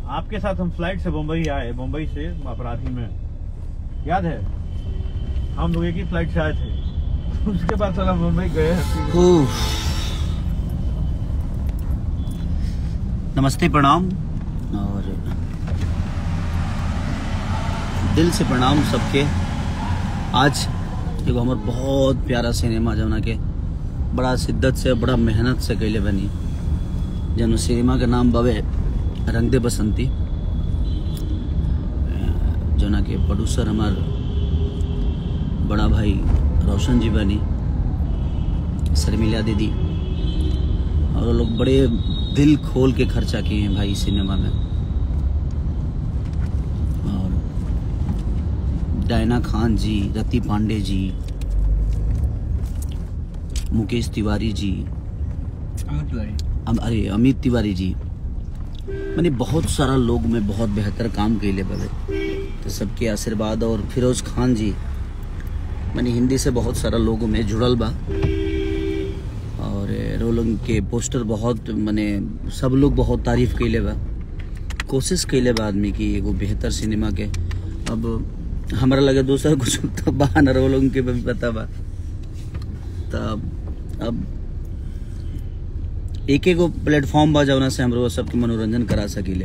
आपके साथ हम फ्लाइट से मुंबई आए मुंबई से अपराधी में याद है हम लोग एक ही फ्लाइट से आए थे उसके बाद साला मुंबई गए हैं उफ। नमस्ते प्रणाम और दिल से प्रणाम सबके आज एगो हमर बहुत प्यारा सिनेमा जौना के बड़ा शिद्दत से बड़ा मेहनत से कैले बनी जौन सिनेमा के नाम बवे रंग दे बसंती जौना के प्रोड्यूसर हमार बड़ा भाई रोशन जी बनी शर्मिला दीदी और वो लोग बड़े दिल खोल के खर्चा किए हैं भाई सिनेमा में और डायना खान जी रति पांडे जी मुकेश तिवारी जी अम- अरे अमित तिवारी जी मैंने बहुत सारा लोग में बहुत बेहतर काम कैले बवे तो सबके आशीर्वाद और फिरोज खान जी मैंने हिंदी से बहुत सारा लोगों में जुड़ल बा और रोलंग के पोस्टर बहुत माने सब लोग बहुत तारीफ कैले बा कोशिश कैले बा आदमी की एगो बेहतर सिनेमा के अब हमरा लगे दूसरा कुछ तो बा न रोलंग के भी पता बा तब अब एक एगो प्लेटफॉर्म बा जौना से हमरो सबके मनोरंजन करा सकीले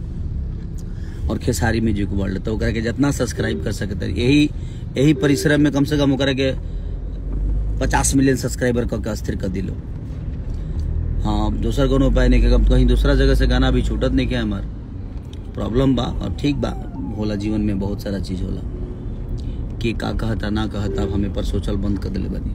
और खेसारी म्यूजिक वर्ल्ड तो ओकरा के जितना सब्सक्राइब कर सकते यही यही परिश्रम में कम से कम ओकरा के पचास मिलियन सब्सक्राइबर क के स्थिर कर दिलो हाँ दोसर कोनो उपाय नहीं के कहीं दूसरा जगह से गाना भी छूटत नहीं के हमार प्रॉब्लम बा और ठीक बा होला जीवन में बहुत सारा चीज होला के का कहता ना कहता अब हमें पर सोचल बंद कर दिले बनी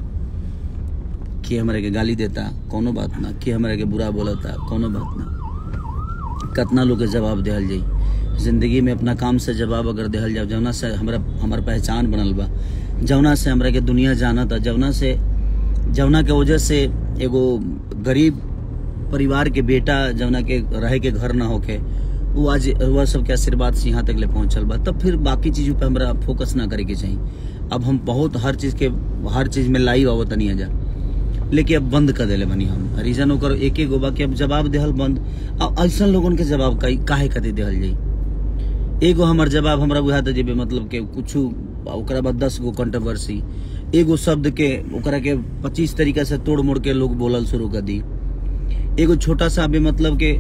के हमारे के गाली देता कोनो बात ना के हमारे के बुरा बोलता कोनो बात ना कितना लोग के जवाब दिहल जाई जिंदगी में अपना काम से जवाब अगर दिहल जाओ जौना से हमरा हमार पहचान बनल बा जौना से हमरा के दुनिया जानत जौना से जौना के वजह से एगो गरीब परिवार के बेटा जौना के रहे के घर ना होके वो आज वह सबके आशीर्वाद से यहाँ तक ले पहुंचल बा तब फिर बाकी चीजों पे हमरा फोकस ना करे के चाहिए अब हम बहुत हर चीज के हर चीज में लाइव आवत नहीं जा लेकिन अब बंद कर देले बनी हम रीजन ओकर एक एक गो बा कि अब जवाब देहल बंद अब ऐसा लोगन के जवाब काहे काहे खातिर देहल जाई एगो हमर जवाब हमरा बुझाते जेबे मतलब के कुछ ओकरा बाद दस गो कंट्रोवर्सी एगो शब्द के ओकरा के पच्चीस तरीका से तोड़ मोड़ के लोग बोलल शुरू कर दी एगो छोटा सा भी मतलब के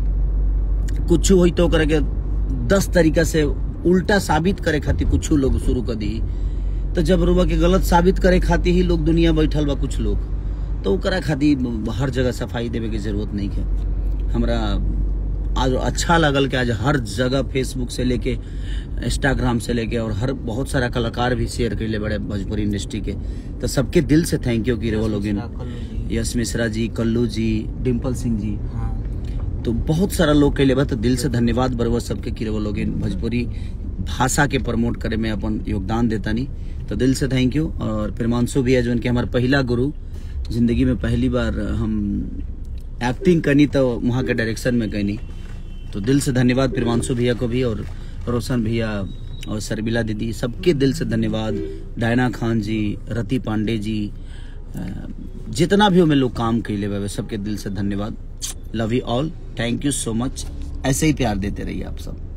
कुछ होई तो ओकरा के दस तरीका से उल्टा साबित करे खातिर कुछ लोग शुरू कर दी तो जब रुआ के गलत साबित करे खातिर ही लोग दुनिया बैठल बा कुछ लोग तो ओकरा खातिर हर जगह सफाई देवे के जरूरत नहीं है हमरा आज अच्छा लगल कि आज हर जगह फेसबुक से लेके इंस्टाग्राम से लेके और हर बहुत सारा कलाकार भी शेयर कैले बड़े भोजपुरी इंडस्ट्री के तो सबके दिल से थैंक यू कि वो लोग यश मिश्रा जी कल्लू जी डिम्पल सिंह जी तो बहुत सारा लोग कैले बा तो दिल से धन्यवाद बरबर सबके कि वो लोग भोजपुरी भाषा के प्रमोट करे में अपन योगदान देता नहीं तो दिल से थैंक यू और प्रेमांशु भी है जो उनके हमारे पहला गुरु जिंदगी में पहली बार हम एक्टिंग करनी तो वहाँ के डायरेक्शन में करनी तो दिल से धन्यवाद प्रिमांशु भैया को भी और रोशन भैया और सरबिला दीदी सबके दिल से धन्यवाद डायना खान जी रति पांडे जी अ, जितना भी हमें लोग काम कैले हुए सबके दिल से धन्यवाद love you all thank you so much ऐसे ही प्यार देते रहिए आप सब